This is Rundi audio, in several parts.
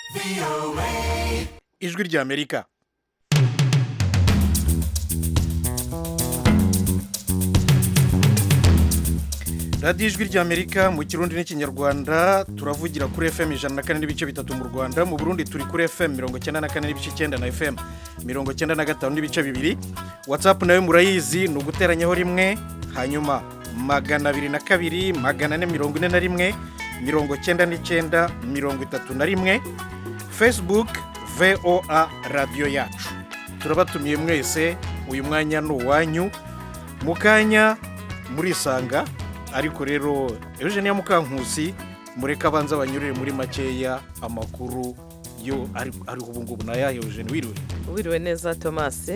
ijwi ry'amerika radiyo ijwi ry'amerika mu kirundi n'ikinyarwanda turavugira kuri fm ijana na kane n'ibice bitatu mu rwanda mu burundi turi kuri fm mirongo icyenda na kane n'ibice icyenda na fm mirongo icyenda na gatanu n'ibice bibiri watsapu nayo murayizi ni uguteranyaho rimwe hanyuma magana abiri na kabiri magana ane mirongo ine na rimwe mirongo icyenda n'icyenda mirongo itatu na rimwe facebook voa radiyo yacu turabatumiye mwese uyu mwanya ni uwanyu mu kanya murisanga ariko rero eugenia mukankusi mureke abanza banyurire muri makeya amakuru yo ariho ubu ngubu ni ayahe eugenie wiriwe wiriwe neza thomas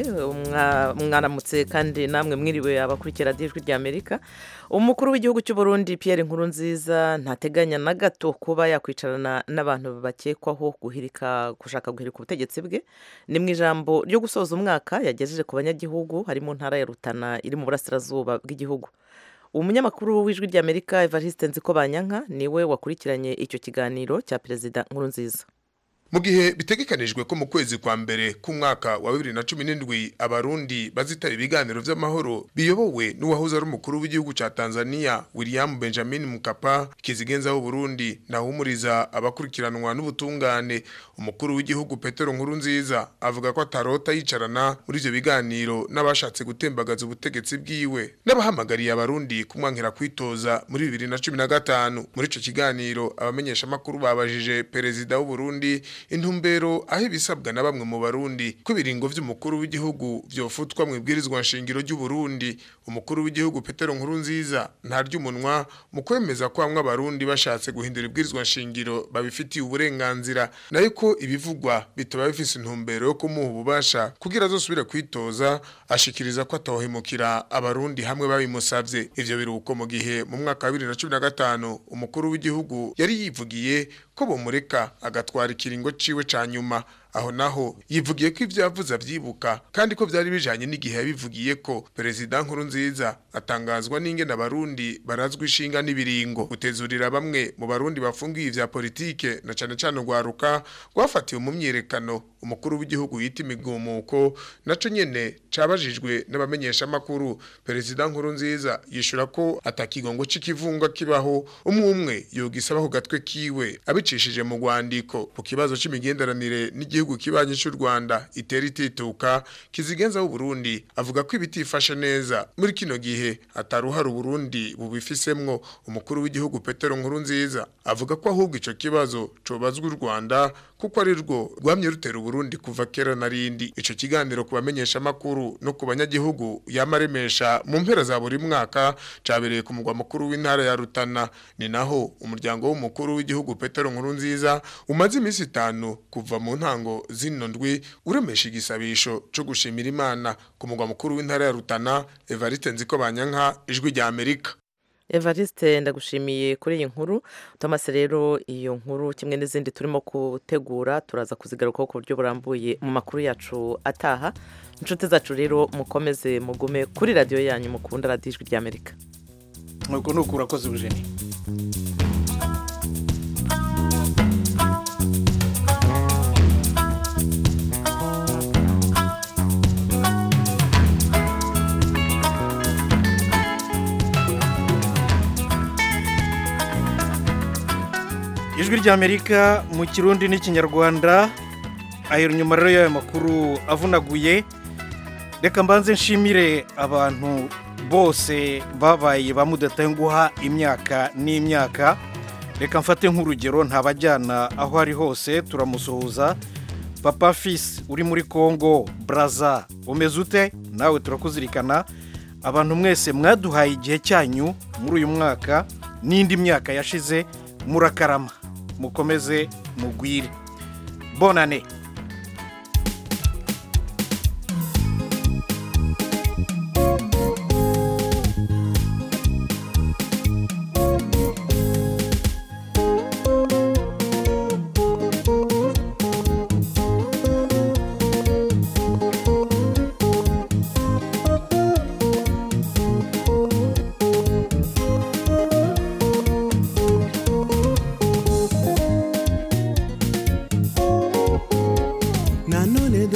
mwaramutse kandi namwe mwiriwe abakurikira ijwi rya amerika umukuru w'igihugu cy'u Burundi Pierre Nkurunziza ntateganya na gato kuba yakwicarana n'abantu bakekwaho guhirika gushaka guhirika ubutegetsi bwe ni mu ijambo ryo gusoza umwaka yagejeje ku banyagihugu hari mu ntara ya rutana iri mu burasirazuba bw'igihugu umunyamakuru w'ijwi rya amerika evariste nziko banyanka niwe wakurikiranye icyo kiganiro cya perezida Nkurunziza mu gihe bitegekanijwe ko mu kwezi kwa mbere k'umwaka wa bibiri na cumi n'indwi abarundi bazitaba ibiganiro by'amahoro biyobowe n'uwahoze ari umukuru w'igihugu cya tanzania william benjamin mukapa kizigenzaho burundi nahumuriza abakurikiranwa n'ubutungane umukuru w'igihugu petero nkuru nziza avuga ko atarota yicarana muri ibyo biganiro n'abashatse gutembagaza ubutegetsi bwiwe n'abahamagariye abarundi kumwankira kwitoza muri bibiri na cumi na gatanu muri icyo kiganiro abamenyeshamakuru babajije perezida w'uburundi intumbero aho ibisabwa na bamwe mu barundi ko ibiringo vy'umukuru w'igihugu vyofutwa mu ibwirizwa nshingiro ry'u Burundi umukuru w'igihugu Petero Nkurunziza ntarya umunwa mu kwemeza ko bamwe abarundi bashatse guhindura ibwirizwa nshingiro babifitiye uburenganzira nayo ko ibivugwa bitaba bifise intumbero yo kumuha ububasha kugira azosubire kwitoza ashikiriza ko atohemukira abarundi hamwe babimusavye ivyo biruko mu gihe mu mwaka wa 2015 umukuru w'igihugu yari yivugiye ko bomureka agatwara ikiringo ciwe ca nyuma aho naho yivugiye ko ivyo yavuze avyibuka kandi ko vyari bijanye n'igihe yabivugiye ko perezida nkuru nziza atangazwa n'ingene abarundi barazwa ishinga n'ibiringo gutezurira bamwe mu barundi bafungiye ivya politike na cane cane urwaruka rwafatiwe mu myiyerekano umukuru w'igihugu yita imigumuko naco nyene cabajijwe n'abamenyesha makuru perezida nkuru nziza yishura ko atakigongo c'ikivunga kibaho umwe umwe yogisaba ku gatwe kiwe abicishije mu rwandiko ku kibazo c'imigenderanire n'igihugu igihugu kibanyi cy'u Rwanda itera itituka kizigenza u Burundi avuga ko ibitifashe neza muri kino gihe ataruhara Burundi bubifisemwo umukuru w'igihugu Petero Nkurunziza avuga ko ahubwo ico kibazo cobazwa u Rwanda kuko ari rwo rwamye rutera Burundi kuva kera narindi ico kiganiro kubamenyesha makuru no ku banyagihugu yamaremesha mu mpera za buri mwaka cabereye ku mugwa mukuru w'intara ya Rutana ni naho umuryango w'umukuru w'igihugu Petero Nkurunziza umaze iminsi itanu kuva mu ntango zino ndwi uremesha igisabisho cyo gushimira imana ku mugwa mukuru w'intara ya Rutana Evariste Nziko Banyanka ijwi rya Amerika Evariste ndagushimiye kuri iyi nkuru Thomas rero iyo nkuru kimwe n'izindi turimo gutegura turaza kuzigarukaho ku buryo burambuye mu makuru yacu ataha inshuti zacu rero mukomeze mugume kuri radiyo yanyu mukunda radiyo ijwi rya Amerika nuko nuko urakoze Eugenie ijwi ry'amerika mu kirundi n'ikinyarwanda ahera inyuma rero y'ayo makuru avunaguye reka mbanze nshimire abantu bose babaye bamudatenguha imyaka n'imyaka reka mfate nk'urugero ntabajyana aho ari hose turamusuhuza papa fisi uri muri congo baraza umeze ute nawe turakuzirikana abantu mwese mwaduhaye igihe cyanyu muri uyu mwaka n'indi myaka yashize murakarama mukomeze mugwire bonane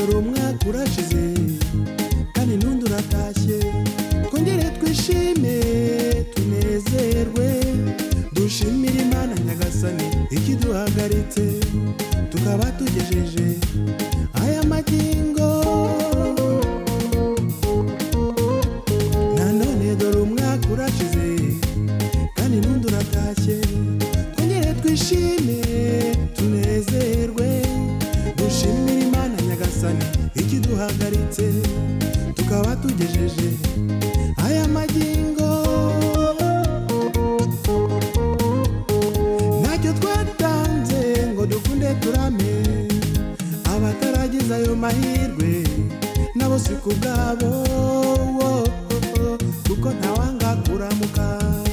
dore umwaka urashize kandi n'undi uratashye twongere twishime tunezerwe dushimire imana nyagasani ikiduhagaritse tukaba tugejeje aya magingo nanone dore umwaka urashize kandi n'undi uratashye twongere twishime tunezerwe dushimire imana nyagasani ikiduhagaritse tukaba tugejeje aya magingo ntacyo twatanze ngo dukunde turame abataragize ayo mahirwe nabo si ku bwabo wo, kuko ntawanga kuramuka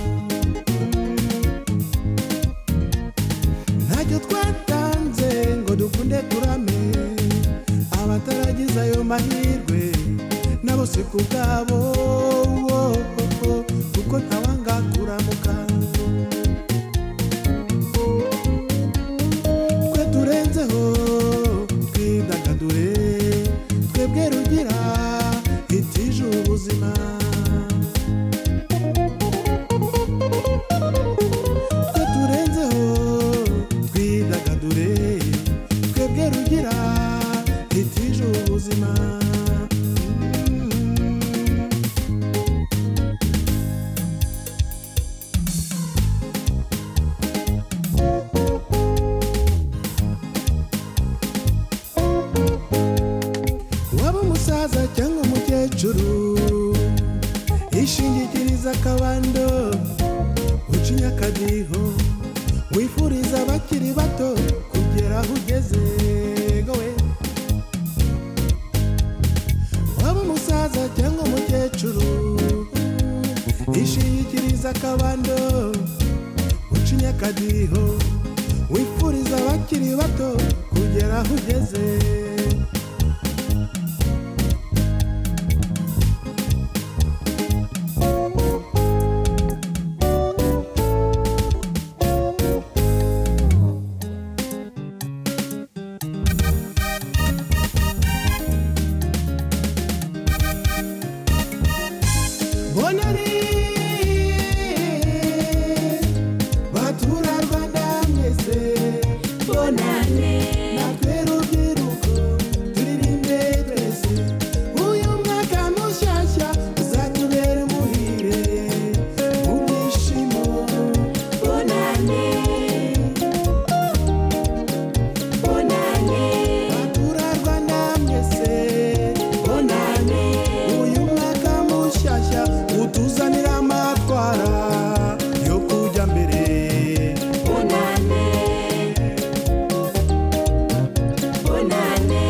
ntacyo twatanze ngo dukunde turame abataragize ayo mahirwe nabo si ku bwabo wo, kuko ntawanga kuramuka twe turenzeho twidagadure twebwe rugira itije ubuzima twe turenzeho twidagadure twebwe rugira itije ubuzima waba umusaza cyangwa umukecuru ishingikiriza akabando ucinya akadiho wifuriza abakiri bato kugera aho ugeze gowe waba umusaza cyangwa umukecuru ishingikiriza akabando ucinya akadiho wifuriza abakiri bato kugera aho ugeze bonani batura rwanda mwese bonane natwe rubyiruko turirimbe twese uyu mwaka mushyashya uzatubera umuhire mu byishimo bonane bonane batura rwanda mwese bonane uyu mwaka mushyashya utuzanira amatwara yo kujya mbere bonane bonane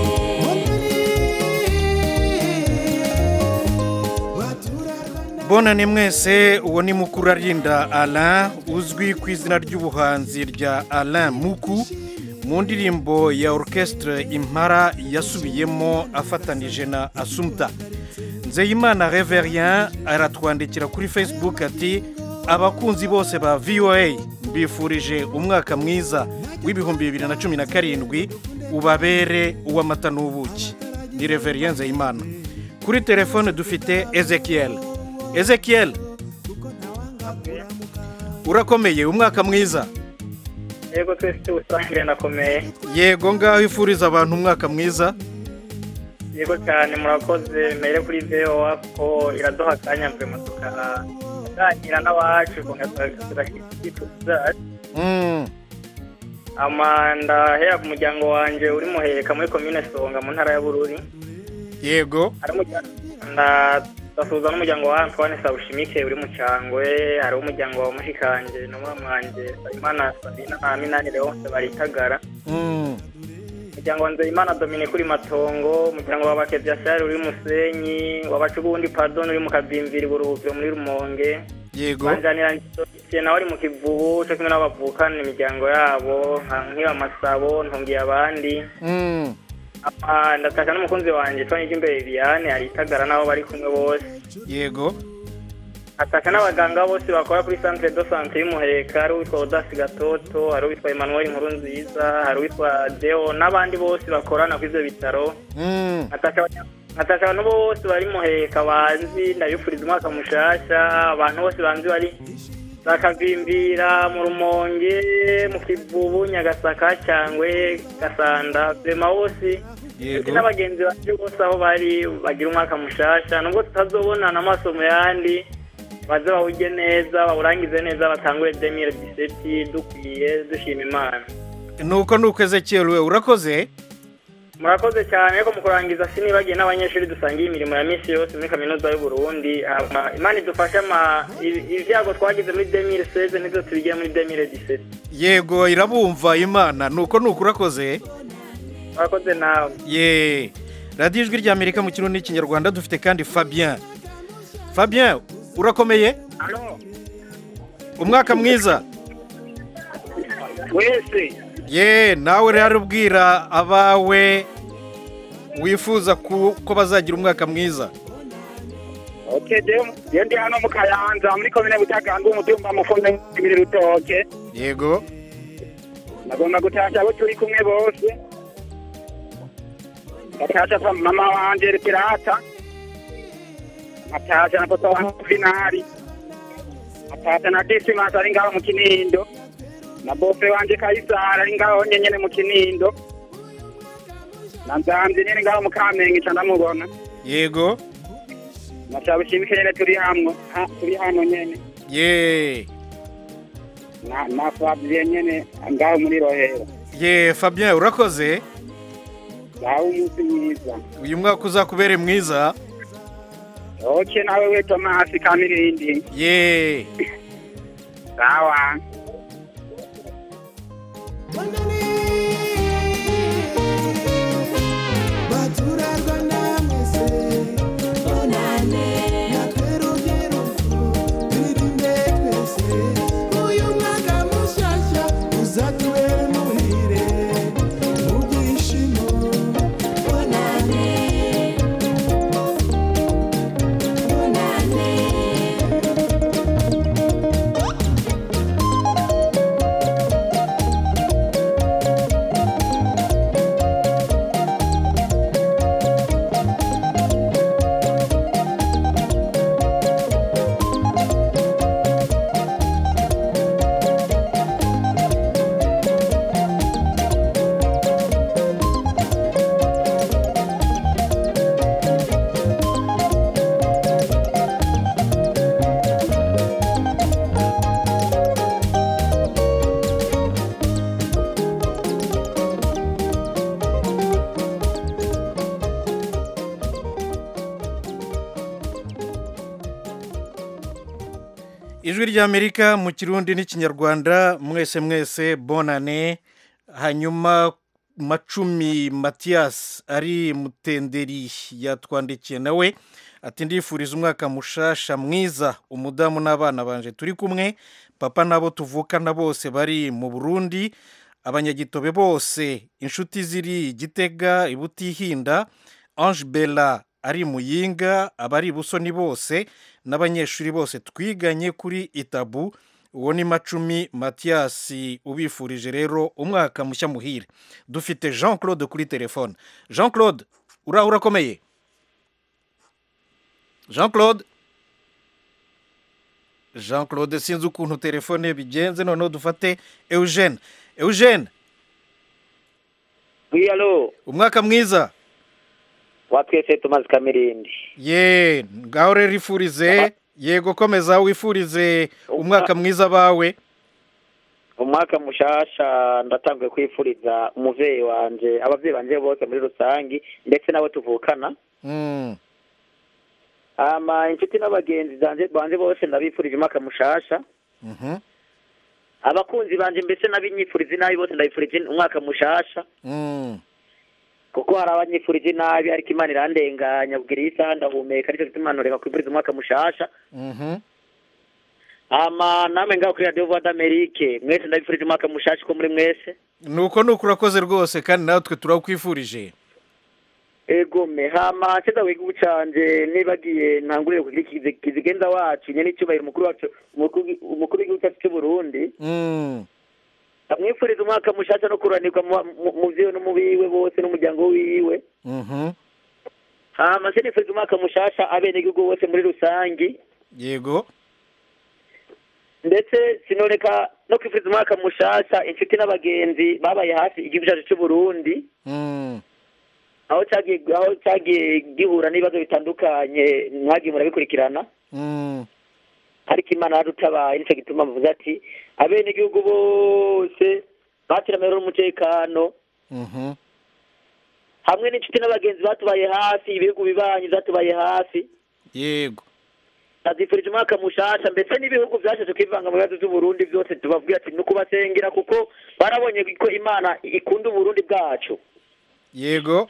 batura rwanda bonane mwese uwo ni mukuru arinda alain uzwi ku izina ry'ubuhanzi rya alain muku mu ndirimbo ya orchestre impara yasubiyemo afatanije na asumta nzeyimana reverien aratwandikira kuri facebook ati abakunzi bose ba voa mbifurije umwaka mwiza w'ibihumbi bibiri na cumi na karindwi ubabere uw'amata n'ubuki ni reverien nzeyimana kuri telefone dufite ezekiel ezekiel urakomeye umwaka mwiza yego twese tuwusangire ndakomeye yego ngaho ifuriza abantu umwaka mwiza yego cyane murakoze mere kuri voa ko iraduha akanya mvema tukaganira n'abacu tugashyikiriza Mm, amanda hera ku muryango wanjye uri muheka muri komine songa mu ntara ya bururi yego hari umuryango ndasuhuza n'umuryango wa antoine sawushimike uri mu cyangwe hari umuryango wa mushikanje n'umwamwanjye sayimana sabina na minani leonce baritagara Mm, umuryango wa nzeyimana dominique uri matongo umuryango wa bakebyasari uri musenyi wabacugundi pardon uri mu kabimviri buruhukiro muri rumonge yego banjanira njye nawe ari mu kivubu cyo kimwe n'abavukana imiryango yabo nka nk'iba masabo ntungiye abandi Mm, Ah, ndataka n'umukunzi wanjye twanije imbere Liliane aritagara n'abo bari kumwe bose yego ataka n'abaganga bose bakora kuri centre de santé y'umuheka hari uwitwa odasi gatoto hari uwitwa emmanuel nkuru nziza hari uwitwa deo n'abandi bose bakorana kuri ibyo bitaro Mm. nataka abantu bose bari muheka banzi ndabifuriza umwaka mushasha abantu bose banzi bari bakavimbira mu rumonge mu kivubu nyagasaka cyangwe gasanda vema bose Yego. ndetse n'abagenzi bacu bose aho bari bagira umwaka mushasha nubwo tutazobonana amaso mu yandi baze bawujye neza bawurangize neza batangure demire diseti dukwiye dushima imana nuko nuko ezekiel we urakoze murakoze cyane ariko mu kurangiza sinibagiye n'abanyeshuri dusangiye imirimo ya minsi yose muri kaminuza y'u Burundi Ama- imana idufashe ama ibi- ibyago twagize muri demire seze nibyo tubigiye muri demire diseti yego irabumva imana nuko nuko urakoze murakoze nawe ye radiyo ijwi ry'amerika mu kirundi n'ikinyarwanda dufite kandi fabien fabien urakomeye umwaka mwiza wese ye nawe rero ubwira abawe wifuza ku- ko bazagira umwaka mwiza oke je ndi hano mu kayanza muri komine butaganga umutumba mufunze ibiri rutoke yego nagomba gutasha abo turi kumwe bose ngatasha kwa mama wanje pirata ngatasha na papa wanjye finari ngatasha na disimas ari ngaho mu kinindo na bofe wanje kayisara ari ngaho nyenyene mu kinindo na nzamzi nyene ngaho mu kamenge ca ndamubona yego nashaba ushimike nyene turi hamwe ha- turi hano nyene ye na na Fabien nyene ngaho muri rohero ye fabien urakoze ngaho umunsi mwiza uyu mwaka uzakubere mwiza oke nawe we tomasi kamirindi ye sawa baturarwanda mwese bonane natwe rubyiruko twirinde twese uyu mwaka mushyashya uzatubere muhire mu byishimo bonane bonane ijwi ry'amerika mu kirundi n'ikinyarwanda mwese mwese bonane hanyuma macumi matiyasi ari mutenderi yatwandikiye nawe ati ndifuriza umwaka mushasha mwiza umudamu n'abana banje turi kumwe papa n'abo tuvukana bose bari mu burundi abanyagitobe bose inshuti ziri gitega ibutihinda ange bella ari muyinga abari ibusoni bose n'abanyeshuri bose twiganye kuri itabu uwo ni macumi matiyasi ubifurije rero umwaka mushya muhire dufite jean claude kuri telefone jean claude uraho urakomeye jean claude jean claude sinzi ukuntu telefone bigenze noneho dufate eugene eugene Oui, alo, umwaka mwiza watwese tumaze kamirindi. ye ngaho rero ifurize yego komeza wifurize umwaka mwiza bawe Umwaka mushasha ndatanguye kwifuriza umuvyeyi wanje, abavyeyi banje bose muri rusangi ndetse nabo tuvukana. Mm, Ama inshuti n'abagenzi zanje banje bose ndabifurije umwaka mushasha. mhm, Abakunzi banje mbese n'abinyifuriza inabi bose ndabifurije umwaka mushasha. mm. Kuko hari abanyifurije inabi ariko Imana irandenganya bwira iyi saha ndahumeka ariko gituma Imana reka kwifuriza umwaka mushasha. Mhm. Ama namwe ngaho kuri Radio Voix d'Amerique mwese ndabifurije umwaka mushasha ko muri mwese. nuko nuko urakoze rwose kandi natwe turakwifurije egome hama ceza w'igihugu canje nibagiye ntangurire kugira ikizi- kizigenza wacu nyene icyubahiro umukuru wacu umukuru umukuru w'igihugu cyacu cy'uburundi Mm. amwifuriza umwaka mushasha no kuranirwa mu- mu- mu vyiwe no mu biwe bose n'umuryango wiwe Mhm. hama se nifuriza umwaka mushasha abenegihugu bose muri rusangi yego ndetse sinoreka no kwifuriza umwaka mushasha inshuti n'abagenzi babaye hafi igihugu cyacu cy'uburundi Mm. aho cyagiye aho cyagiye gihura n'ibibazo bitandukanye mwagiye murabikurikirana Mm. ariko imana yarutabaye nicyo gituma mvuze ati abenegihugu bose batira amahoro n'umutekano Mhm. hamwe n'inshuti n'abagenzi batubaye hafi ibihugu bibanyi byatubaye hafi yego azifurije umwaka mushasha ndetse n'ibihugu byashatse kwivanga mu bibazo by'uburundi byose tubabwira ati ni ukubasengera kuko barabonye ko imana ikunda uburundi bwacu yego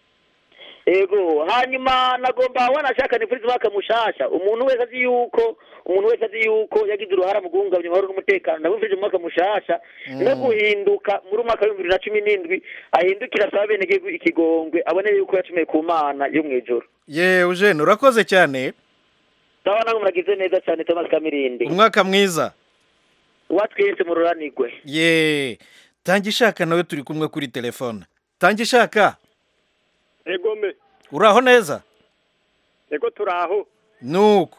ego hanyuma nagomba wanashaka nifuriza umwaka mushasha umuntu wese azi yuko umuntu wese azi yuko yagize uruhara mu guhungabanya amahoro n'umutekano ndamwifurije umwaka mushasha no guhinduka muri umwaka w'ibihumbi bibiri na cumi n'indwi ahindukira asaba abenegihugu ikigongwe abone yuko yacumuye ku mana yo mu ijoro ye eugene urakoze cyane sawa namwe muragize neza cyane thomas kamirindi umwaka mwiza uwatwese mu ruranigwe ye tanga ishaka nawe turi kumwe kuri telefone tanga ishaka egome uraho neza ego turaho nuko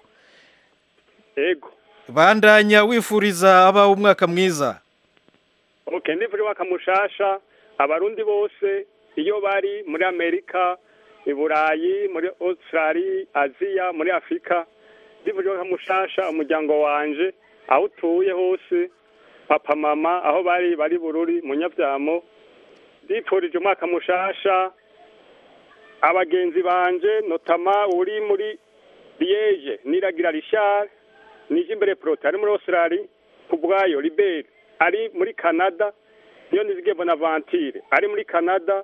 ego bandanya wifuriza abawe umwaka mwiza okay ndivure wakamushasha abarundi bose iyo bari muri amerika i burayi muri australia aziya muri afurika ndivure wakamushasha umuryango wanje aho utuye hose papa mama aho bari bari bururi mu nyabyamo ndifurije umwaka mushasha abagenzi banje notama uri muri liege niragira richard nije imbere prote ari muri australia ku bwayo liberi ari muri canada niyo nizige bonaventure ari muri canada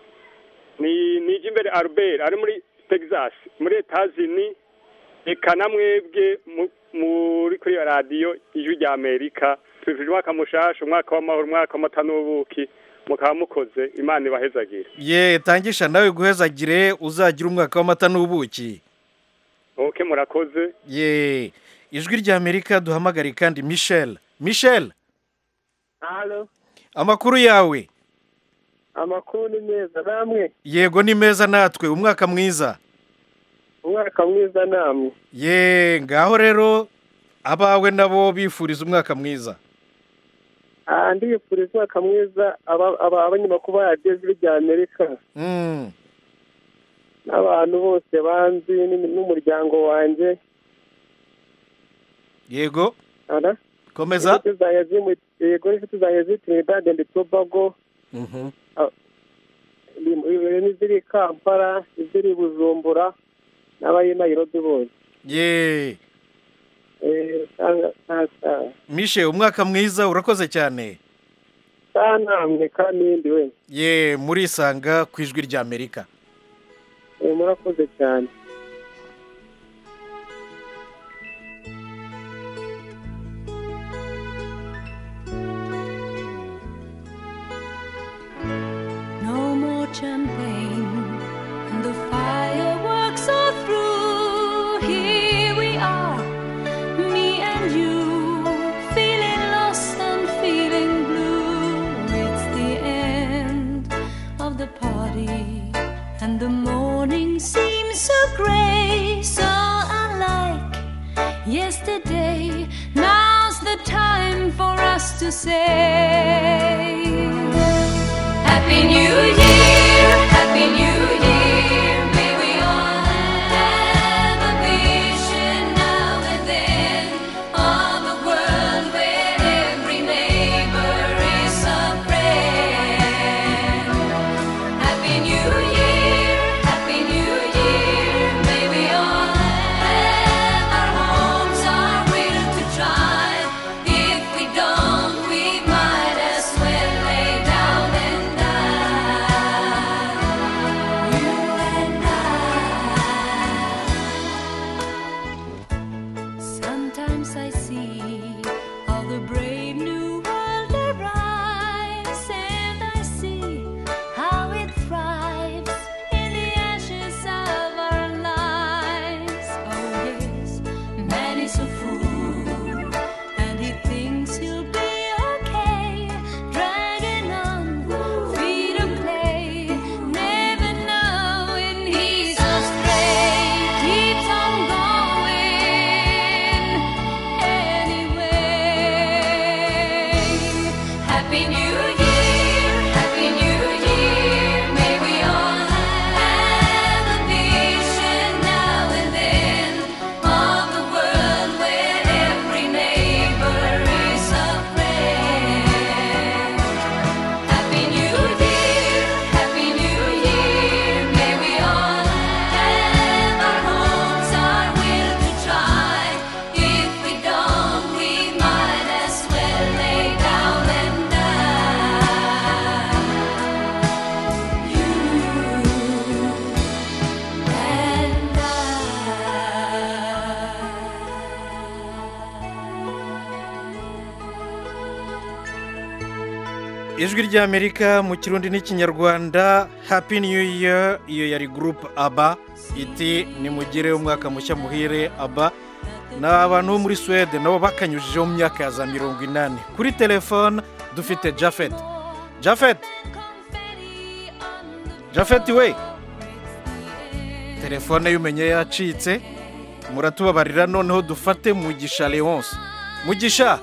ni nije imbere albert ari muri texas muri etazini eka na mwebwe mu- muri kuri iyo radiyo ijwi rya amerika twifuje umwaka mushasha umwaka w'amahoro umwaka w'amata n'ubuki mukaba mukoze imana ibahezagire ye tangisha nawe guhezagire uzagira umwaka w'amata n'ubuki oke murakoze ye ijwi rya amerika duhamagare kandi michel michel halo amakuru yawe amakuru ni meza namwe yego ni meza natwe umwaka mwiza umwaka mwiza namwe ye ngaho rero abawe nabo bifuriza umwaka mwiza Ah, ndiyifuriza umwaka mwiza aba- aba- abanyamakuru ba radiyo ijwi rya amerika Mm, n'abantu bose banzi n'imi- n'umuryango wanjye yego Ara? komeza Inshuti zanjye ziri mu- yego n'inshuti zanjye ziri trinidad and tobago Mhm. ni- n'iziri i kampala iziri i bujumbura n'abari i nairobi bose ye Eh, sanga- sa- sa- mishe umwaka mwiza urakoze cyane sa namwe kandi n'indi we ye murisanga ku ijwi rya amerika Eh, murakoze cyane No more champagne, and the fireworks are through. Here we are, me and you, feeling lost and feeling blue. It's the end of the party, and the morning seems so gray, so unlike yesterday. Now's the time for us to say. Happy New Year, Happy New Year. May we all have a vision now and then of a world where every neighbor is a friend. Happy New Year, Happy New Year. May we all have our homes, our will to drive. If we don't, we might as well lay down and die. ijwi ry'amerika mu kirundi n'ikinyarwanda happy new year iyo yari gurupe aba iti nimugire umwaka mushya muhire aba ni abantu bo muri suwede nabo bakanyujijeho mu myaka ya za mirongo inani kuri telefone dufite jafet jafet jafet we telefone y'umenye yacitse muratubabarira noneho dufate mugisha leonce mugisha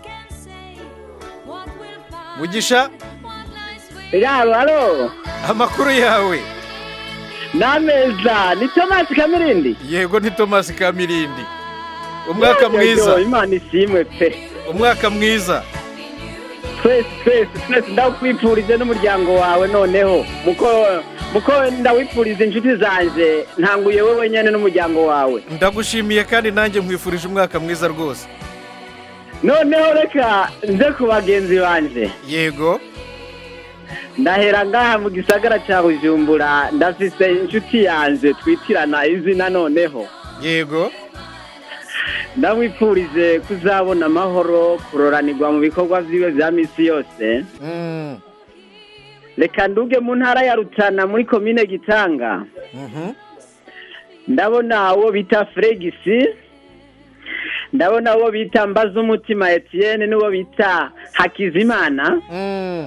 mugisha yaro halo amakuru yawe n'ameza ni tomasi kamirindi yego ni tomasi kamirindi umwaka Yo, yo, yo, mwiza imana ishimwe pe umwaka mwiza twese twese twese ndakwifurize n'umuryango wawe noneho muko muko ndawifuriza inshuti zanje ntanguye wowe nyine n'umuryango wawe ndagushimiye kandi nanjye nkwifurije umwaka mwiza rwose noneho reka nze ku bagenzi banje yego ndahera ngaha mu gisagara cya bujumbura ndafise inshuti yanje twitirana izina noneho yego ndamwifurije kuzabona amahoro kuroranirwa mu bikorwa byiwe bya minsi yose Mm, reka nduge mu ntara ya rutana muri komine gitanga mhm. ndabona uwo bita fregisi ndabona uwo bita mbaza umutima etienne n'uwo bita hakizimana Mm,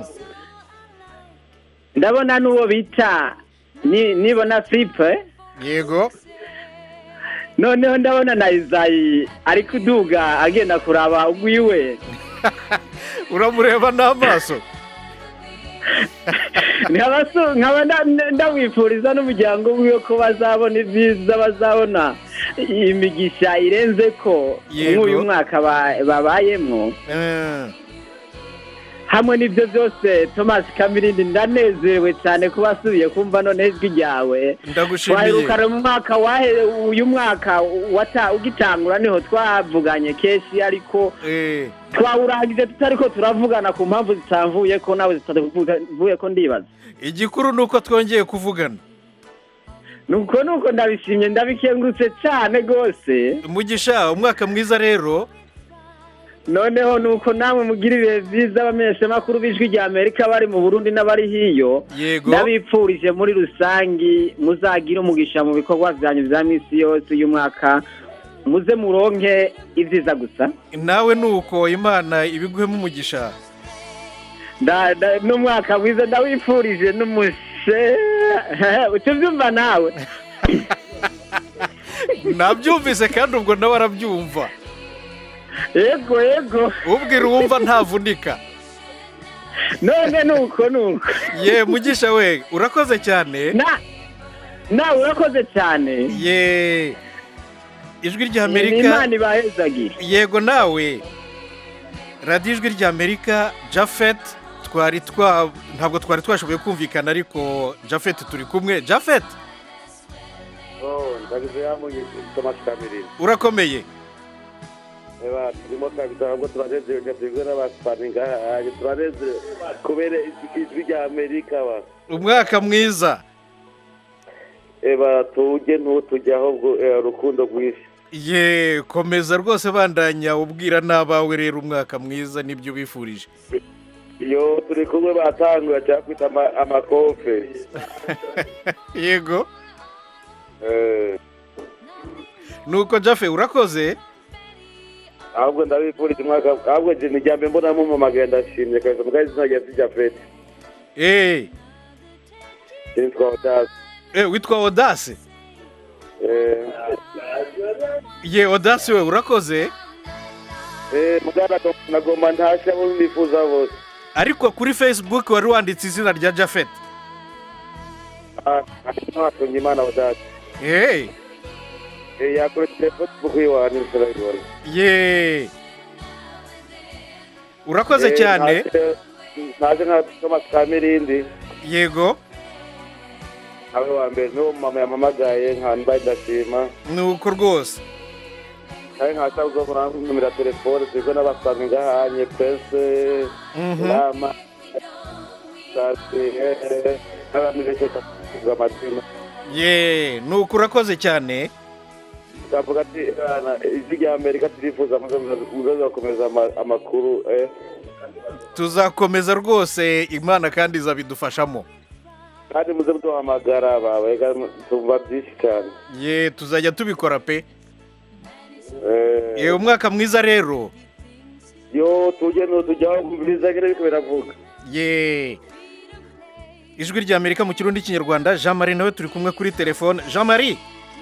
ndabona n'uwo bita ni- nibona filipe yego noneho ndabona na izayi ari kuduga agenda kuraba ugwiwe uramureba n'amaso nkaba so- nkaba nda- ndawifuriza n'umuryango wiwe ko bazabona ibyiza bazabona imigisha irenze ko Yego. nk'uyu mwaka ba- babayemwo Eh, hamwe n'ibyo byose thomas kamirindi ndanezerewe cyane kuba asubiye kumva noneho ijwi ryawe ndagushimiye twaherukana mu mwaka wahe uyu mwaka wata ugitangura niho twavuganye kenshi ariko Eh, twawurangije tutari ko turavugana ku mpamvu zitamvuye ko nawe zitavuye ko ndibaza igikuru ni uko twongeye kuvugana nuko nuko ndabishimye ndabikengurutse cyane rwose mugisha umwaka mwiza rero noneho nuko namwe mugira ibihe byiza abamenyeshamakuru b'ijwi rya amerika bari mu burundi n'abari hiyo yego ndabipfurije muri rusangi muzagire umugisha mu bikorwa byanyu bya minsi yose uyu mwaka muze muronke ibyiza gusa nawe ni uko imana ibiguhemo umugisha Da- da- n'umwaka mwiza ndawifurije n'umushe uca ubyumva nawe nabyumvise kandi ubwo nawe arabyumva yego yego ubwira uwumva ntavunika none nuko nuko ye mugisha we urakoze cyane na nawe urakoze cyane ye ijwi ni ry'amerika imana ibahezagire yego nawe radiyo ijwi ry'amerika jafet twari twa ntabwo twari twashoboye kumvikana ariko jafet turi kumwe jafet ndagize yamunye tomasi kamirindi urakomeye eba turimo kabisa ahubwo turanezerewe twebwe n'abasipani ngaha turanezerewe kubera ijwi rya amerika ba umwaka mwiza eba tujye ntutujye ahubwo eh, urukundo rwinshi ye komeza rwose bandanya ubwira n'abawe rero umwaka mwiza nibyo ubifurije iyo turi kumwe batanguye cyangwa kwita ama- amakofe yego Eh, nuko jafe urakoze ahubwo ndabifurije umwaka ahubwo je ni rya mbere mbona mumamagaye ndashimye kabisa mbwa izina rya sijya fete eee kiri twawutazi witwa odase ye odase we urakoze mugana nagomba ntashya abo nifuza bose ariko kuri facebook wari wanditse izina rya jafet ntatunga imana budati eee yakora telefone kuyiwana nshobora ye urakoze cyane ntaje nka thomas kamirindi yego abe wa mbere niwo mama yamamagaye nka mbaye ndashima nuko rwose kandi nkashaka kuzobona numero ya telefone turi kumwe n'abasanzwe ngahanye pese Mhm. rama sasi n'abandi benshi bakavuga amazina ye nuko urakoze cyane tukavuga ati "Bana, ijwi rya amerika turifuza muzakomeza amakuru eh." tuzakomeza rwose imana kandi izabidufashamo kandi muze muduhamagara bawe tumva byinshi cyane ye tuzajya tubikora pe Eh, ye umwaka mwiza rero yo tujye tujyaho biza nyine ariko biravuga ye ijwi rya amerika mu kirundi kinyarwanda jean marie nawe turi kumwe kuri telefone jean marie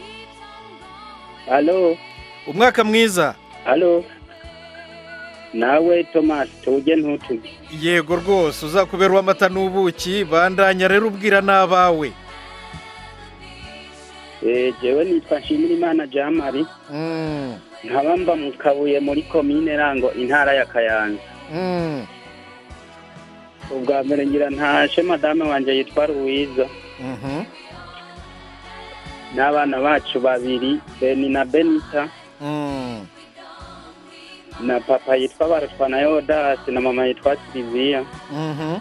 halo umwaka mwiza halo nawe thomas tujye ntutujye yego rwose uzakubera uw'amata n'ubuki bandanya rero ubwira n'abawe Eh, jewe nitwa nshimira imana jean marie Mm, nkaba mba mu kabuye muri komine rango intara ya kayanza mm, ubwa mbere ngira ntashe madame wanje yitwa ruwiza mhm, n'abana bacu babiri beni na benita mm. na papa yitwa barutwa na yodasi na mama yitwa siliviya Mhm.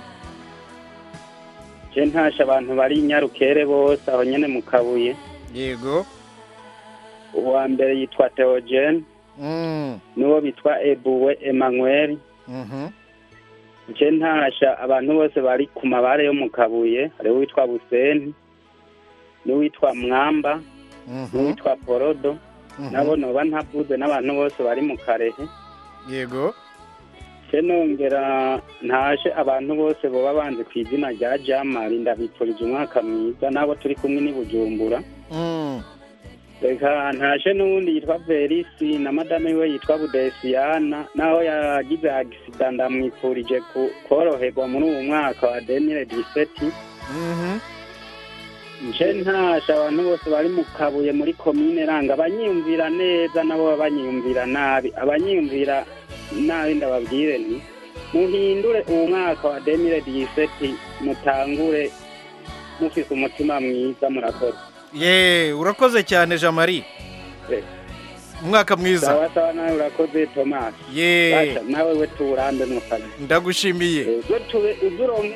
je ntashe abantu bari i nyarukere bose aho nyene mu kabuye yego uwa mbere yitwa theogene Mm, n'uwo bitwa ebuwe emmanuel mhm, je ntasha abantu bose bari ku mabare yo mu kabuye hariho uwitwa buseni n'uwitwa mwamba mhm, n'uwitwa porodo mhm. nabo noba ntavuze n'abantu bose bari mu karehe yego se nongera ntashe abantu bose boba banze ku izina rya jamari ndabipfurije umwaka mwiza n'abo turi kumwe n'i bujumbura Mm, reka ntashe n'uwundi yitwa verisi na madame we yitwa budesiyana naho yagize agisida ndamwipfurije ku- koroherwa muri uwu mwaka wa demire diseti mhm. nje ntashe abantu bose bari mu kabuye muri komine ranga abanyiyumvira neza nabo baba banyiyumvira nabi abanyiyumvira nabi ndababwire nti muhindure uwo mwaka wa demire diseti mutangure mufise umutima mwiza murakoze ye urakoze cyane jean marie Eh. umwaka mwiza sawa sawa nawe urakoze tomasi ye Basha, nawe we tuwurambe mu kazi ndagushimiye zo tube uzuronke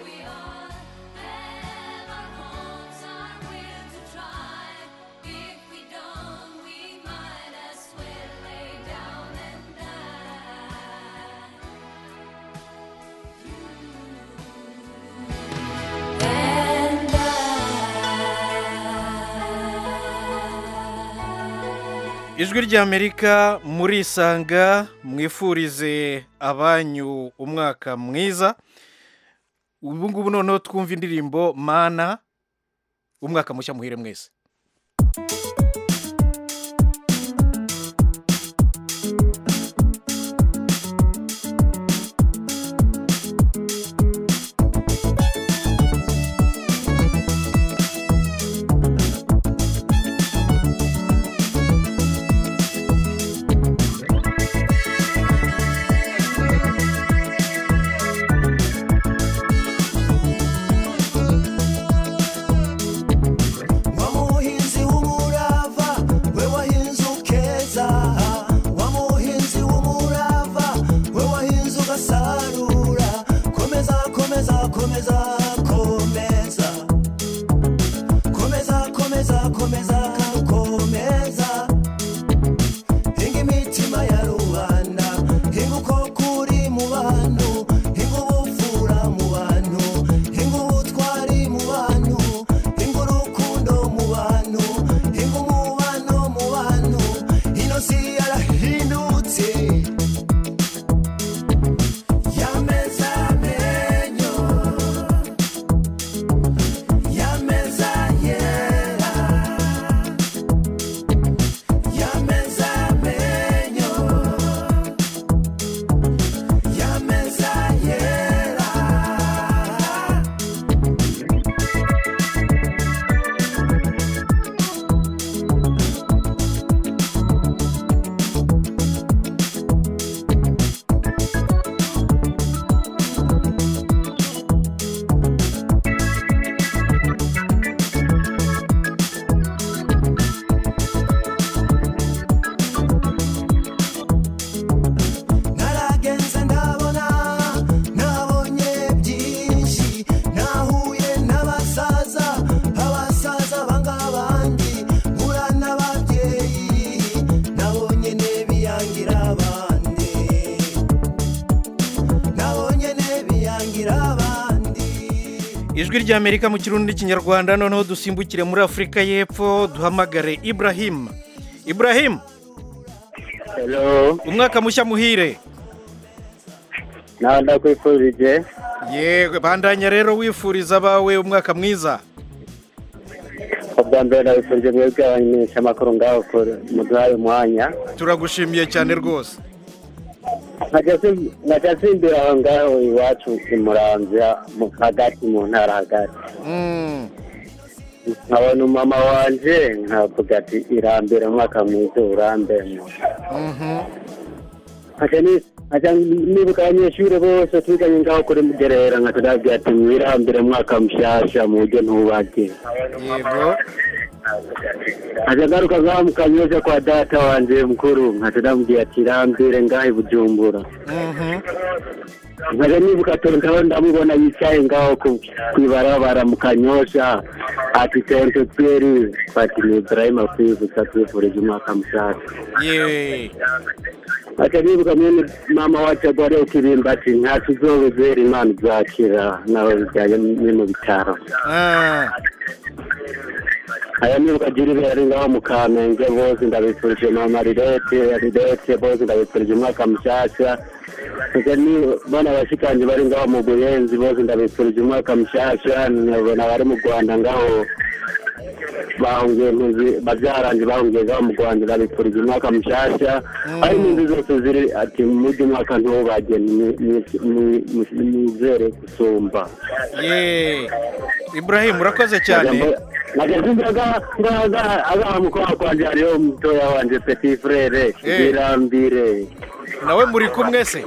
ijwi ry'amerika murisanga mwifurize abanyu umwaka mwiza ubu ngubu noneho twumva indirimbo mana umwaka mushya muhire mwese Mama ijwi ry'amerika mu kirundi n'ikinyarwanda noneho dusimbukire muri afurika y'epfo duhamagare ibrahim ibrahim Hello, umwaka mushya muhire nawe ndakwifurije yewe bandanya rero wifuriza abawe umwaka mwiza ubwa mbere ndabifurije mwebwe abamenyesha amakuru ngaho kure muduhaye umwanya turagushimiye cyane rwose nkajya nsimbira aho ngaho iwacu i muramvya mu hagati mu ntara hagati Mm, nkabona umama wanje nkavuga ati irambere umwaka mwiza urambemo mhm. nkaca ni- nkaca nibuka abanyeshuri bose twiganye ngaho kuri mugerera nkaca ndababwira ati mwirambire umwaka mushasha mu buryo ntubage yego nkaca ngaruka ngaho mu kanyosha kwa data wanje mukuru nkaca ndamubwira ati irambire ngaho i bujumbura Mhm. nkaja nibuka tontaho ndamubona yicaye ngaho ku- kwibarabara mu kanyosha ati sente tweri ati ni ibrahima kwibutsa twifurije umwaka mushasha yewe ati nibuka mwene mama wacu agwariye ukirimba ati ntaco uzobezera imana izakira nawe bijyanye ni mu bitaro Ah, aya nibuka gira ibere ari ngaho mu kamenge bose ndabifurije mama rirete rirete bose ndabifurije umwaka mushasha nkaja nibona abashikanje bari ngaho mu buyenzi bose ndabifurije umwaka mushasha nkabona abari mu rwanda ngaho bahungiye ntuzi babyaranje bahungiye ngaho mu rwanda ndabifurije umwaka mushasha ari n'inzu zose ziri ati mujye umwaka ntubage nizere gusumba ye ibrahim urakoze cyane agaha mukobwa kwanje hariho mutoya wanje petit frere Eh. irambire nawe muri kumwe se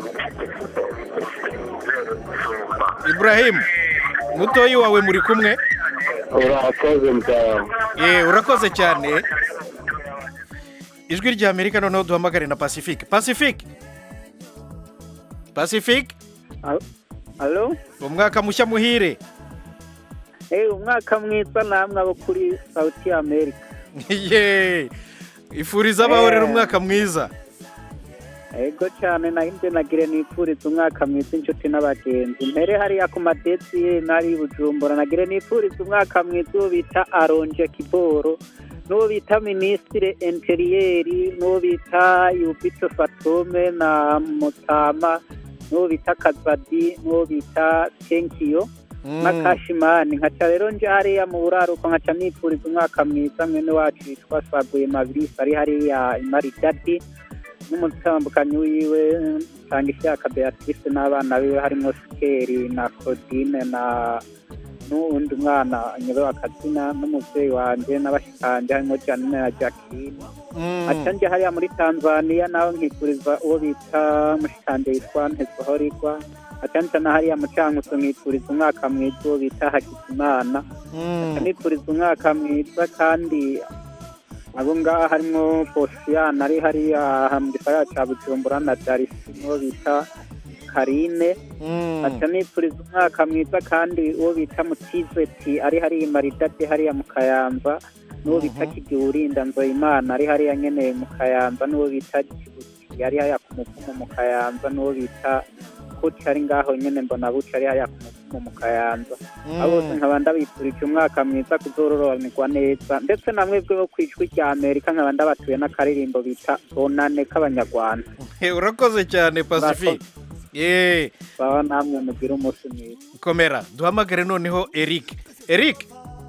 ibrahim mutoyi wawe muri kumwe urakoze mutawa ye urakoze cyane ijwi ry'amerika noneho duhamagare na pacifique pacifique pacifique Halo? umwaka mushya muhire Eh, umwaka mwiza namwe abo kuri Sauti America. ye ifuriza abawe rero umwaka mwiza Ego cyane nahinde nagire nipfuriza umwaka mwiza inshuti n'abagenzi. Mpere hariya ku madesi nari i Bujumbura nagire nipfuriza umwaka mwiza uwo bita Aronje Kiboro. N'uwo bita Ministre Interieri, n'uwo bita Yubito Fatome na Mutama, n'uwo bita Kazadi, n'uwo bita Tenkiyo. na kashimani nkaca rero nje hariya mu buraruko nkaca nipfuriza umwaka mwiza mwene wacu witwa saguye mabirisi ari hariya imaridadi n'umutambukanyi wiwe nsanga ishyaka beatrice n'abana biwe harimo sikeri na claudine na n'uwundi mwana nyobewe akazina n'umubyeyi wanje n'abashikanje harimo janine na jacqueline aca nje hariya muri tanzania nawe nkifuriza uwo bita mushikanje yitwa ntezohorigwa acanca na hariya mucankuzo nkifuriza umwaka mwiza uwo bita hakizimana aca nifuriza umwaka mwiza kandi abo ngaha harimo posiyani ari hariya mu gisagara ca bujumbura na darisi n'uwo bita karine aca nifuriza umwaka mwiza kandi uwo bita mutizeti ari hariya maridadi hariya mu kayanza n'uwo bita kigiwurinda nzoyimana ari hariya nyene mu kayanza n'uwo bita kibuki ari hariya ku muvumo mu kayanza n'uwo bita kuti ari ngaho nyene mbona buca ari hariya ku muvumo mu kayanza abo bose nkaba ndabifurije umwaka mwiza kuzorororanirwa neza ndetse na mwebwe bo kw'ijwi rya amerika nkaba ndabatuye n'akaririmbo bita bonane k'abanyarwanda Eh, urakoze cyane pacifique ye baba namwe mugire umunsi mwiza komera duhamagare noneho eric eric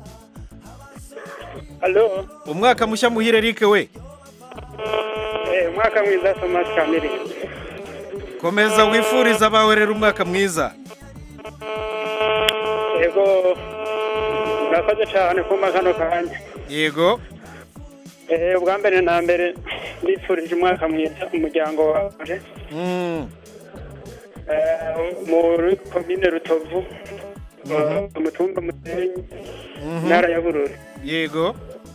Halo, umwaka mushya muhire eric we eh, umwaka mwiza Thomas Kamere. komeza wifuriza abawe rero umwaka mwiza Yego, murakoze cyane kumpa kano kanya. yego Eh, ubwa mbere na mbere ndifurije umwaka mwiza umuryango wawe. Mm, Eh, muri komine Rutovu, eh, umutumba Musenyi, mhm. ntara ya Bururi. yego